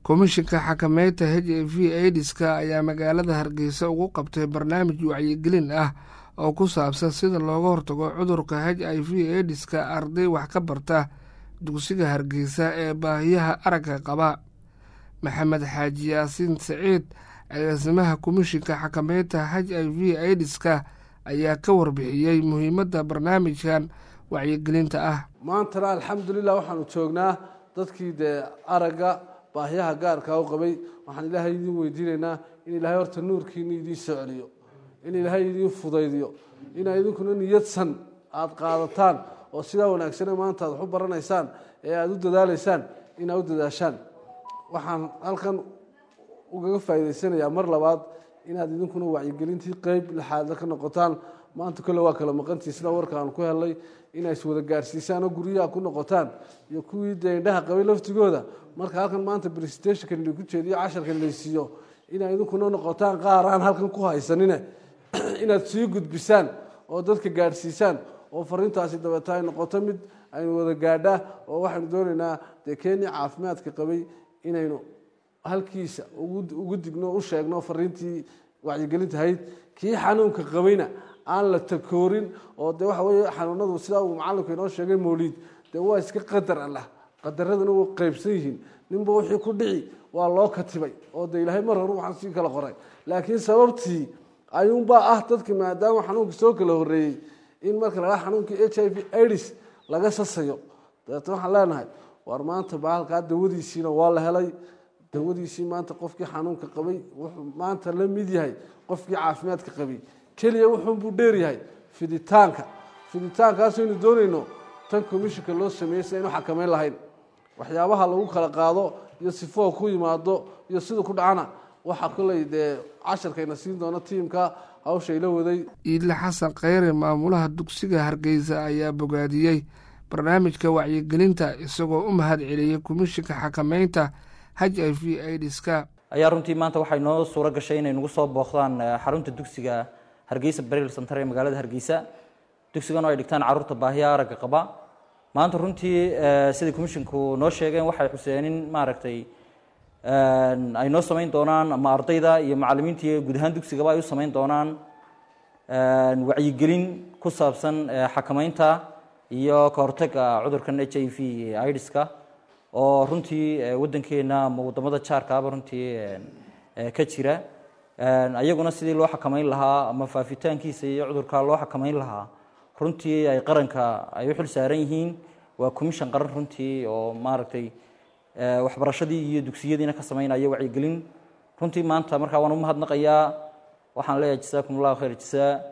komishinka xakameynta h i v aidiska ayaa magaalada hargeysa ugu qabtay barnaamij wacyigelin ah oo ku saabsan sida looga hortago cudurka h i v aidiska arday wax ka barta dugsiga hargeysa ee baahiyaha aragga qaba maxamed xaaji yaasiin saciid agaasimaha komishinka xakameynta h i v aidiska ayaa ka warbixiyey muhiimadda barnaamijkan wacyigelinta ah maantana alxamdulilah waxaanu joognaa dadkii dee aragga baahiyaha gaarkaa u qabay waxaan ilaahay idiin weydiinaynaa in ilaahay horta nuurkiina idiin soo celiyo in ilaahay idiin fudaydiyo inaa idinkuna niyadsan aada qaadataan oo sidaa wanaagsane maanta aad wax u baranaysaan ee aada u dadaalaysaan inaad u dadaashaan waxaan halkan ugaga faa'iidaysanayaa mar labaad inaad idinkuna wacyigelintii qeyb lixaadla ka noqotaan maanta kole waa kala maqantii sida warka aan ku helnay inay iswada gaarsiisaan oo guryaha ku noqotaan iyo kuwii dee indhaha qabay laftigooda marka halkan maanta presentationkan lagu jeediyo casharkan laysiiyo inay idinkuna noqotaan qaar aan halkan ku haysanine inaad sii gudbisaan oo dadka gaadhsiisaan oo fariintaasi dabeeta ay noqoto mid aynu wada gaadhaa oo waxaynu doonaynaa dee kenya caafimaadka qabay inaynu halkiisa ugu digno u sheegno fariintii wacyigelinta ahayd kii xanuunka qabayna aan la takoorin oo de waxa wey xanuunadu sidaa uu macalinku inoo sheegay mawliid dee waa iska qadar allah qadaradana way qeybsan yihiin ninba wixii ku dhici waa loo katibay oo de ilaahay mar hore waxaan sii kala qoray laakiin sababtii ayuunbaa ah dadka maadaama xanuunka soo kala horeeyey in marka la xanuunkii h i v aids laga sasayo dabeetna waxaan leenahay waar maanta baalkaa dawadiisiina waa la helay dawadiisii maanta qofkii xanuunka qabay wuxuu maanta la mid yahay qofkii caafimaadka qabay keliya wuxuunbuu dheeryahay fiditaanka fiditaankaasaynu doonayno tan commishinka loo sameeyey si aynu xakameyn lahayn waxyaabaha lagu kala qaado iyo sifoo ku yimaado iyo siduu ku dhacana waxaa koley dee casharkayna siin doono tiimka hawshayla waday iidle xasan kheyre maamulaha dugsiga hargeysa ayaa bogaadiyey barnaamijka wacyigelinta isagoo u mahad celiyey komishinka xakameynta h i v aidiska ayaa runtii maanta waxay noo suuro gashay inay nagu soo booqdaan xarunta dugsiga hargeysa baril center ee magaalada hargeysa dugsigan oo ay dhigtaan carruurta baahiya aragga qaba maanta runtii siday commisshinku noo sheegeen waxay xuseen in maaragtay ay noo samayn doonaan ama ardayda iyo macalimiinta guud ahaan dugsigaba ay u samayn doonaan wacyigelin ku saabsan xakameynta iyo ka hortagga cudurkan h i v idiska oo runtii waddankeena ama waddamada jaarkaaba runtii ka jira ayaguna sidii loo xakameyn lahaa ama faafitaankiisa iyo cudurka loo xakameyn lahaa runtii ay qaranka ay u xil saaran yihiin waa commission qaran runtii oo maaragtay waxbarashadii iyo dugsiyadiina ka sameynaya wacyigelin runtii maanta markaa waan u mahadnaqayaa waxaan leeyahay jasaakum allahu khayr jasaa